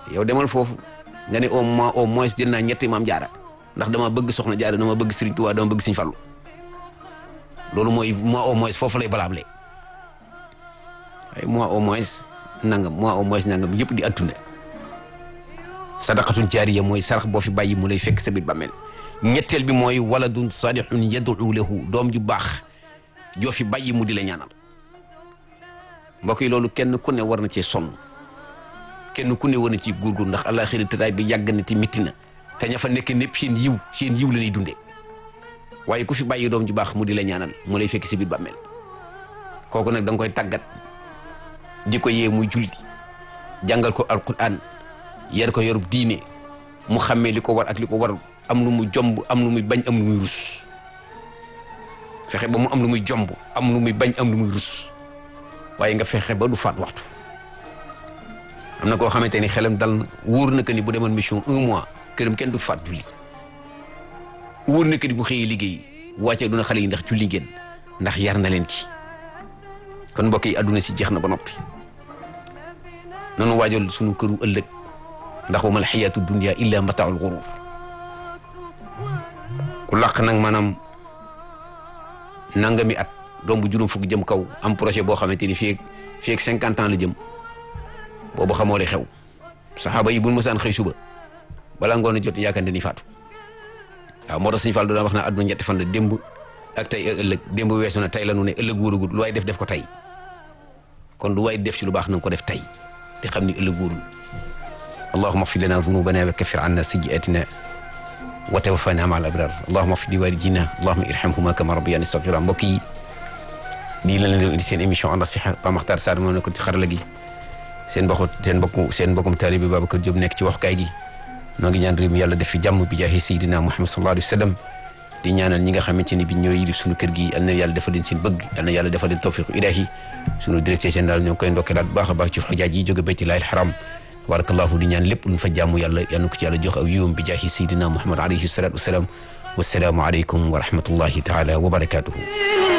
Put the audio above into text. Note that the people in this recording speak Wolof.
yow demal foofu nga ne au moins au moins jël naa ñetti maam jaara ndax dama bëgg soxna jaara dama bëgg Serigne Touba dama bëgg Serigne Fallou loolu mooy moi au moins foofu lay balaable ay moi au moins nangam moi au moins nangam yëpp di adduna sadaqatun jaariya mooy sarax boo fi bàyyi mu lay fekk sa biir bàmmeel ñetteel bi mooy waladun salihun yad'u lahu doom ju baax joo fi bàyyi mu di la ñaanal mbokk yi loolu kenn ku ne war na cee sonn kenn ku ne war na ci góorgóorlu ndax àllaaxira tëraay bi yàgg na te métti na te ña fa nekk népp seen yiw seen yiw la ñuy dundee waaye ku fi bàyyi doom ju baax mu di la ñaanal mu lay fekk si biir bàmmeel kooku nag da nga koy tàggat di ko yee muy julli jàngal ko alquran yar ko yorub diine mu xàmmee li ko war ak li ko war am lu mu jomb am lu muy bañ am lu muy rus fexe ba mu am lu muy jomb am lu muy bañ am lu muy rus waaye nga fexe ba du faat waxtu am na koo xamante ni xelam dal na wóor na que ni bu demoon mission un mois këram kenn du faat julli wóor na que ni bu xëyee liggéey wàccee duna xale yi ndax julli ngeen ndax yar na leen ci kon mbokk yi àdduna si jeex na ba noppi nanu waajal sunu këru ëllëg ndax wa mal xayaatu dunia illa mataaul gurur ku làq nag maanaam nangami at doom bu juróom fukk jëm kaw am projet boo xamante ni fii fii ak cinquante ans la jëm boobu xamoo li xew saxaaba yi bu ñu mësaan xëy suba balaa ngoon a jot yaakaar ni faatu waaw moo tax Sëñ Fall daan wax naa àdduna ñetti fan la démb ak tey ak ëllëg démb weesu na tey la nu ne ëllëg wóoragul lu waay def def ko tey kon lu waay def ci lu baax na nga ko def tey te xam ni ëllëg wóorul allahuma axfir lana dunubana wa kaffir anna sayyiatina wa tawaffana ma al abrar allahuma axfir li walidina allahuma irhamhuma kama rabbayani saghira mbokk yi lii la leen doon indi seen émission An-Nasiha Pa Makhtar Sarr moo nekkoon ci xarala gi seen mbokku seen mbokku seen mbokkum taalibe Babacar Diop nekk ci waxukaay gi noo ngi ñaan réew mi yàlla def fi jàmm bi jaahi Seydina Muhammad sallallahu alayhi wa sallam di ñaanal ñi nga xamante ni bi ñooy yilif suñu kër gi yal na yàlla defal leen seen bëgg yal na yàlla defal leen tawfiqu ilaahi suñu directeur général ñoo ngi koy ndokkeelaat bu baax a baax ci xujaaj yi jóge baytullaahil haram tabarakallahu di ñaan lépp luñ fa jàmm yàlla yal na ko ci yàlla jox aw yiwam bi jaahi Seydina Muhammad alayhi salatu wasalaam wasalaamu aleykum wa rahmatullahi taala wa barakatuhu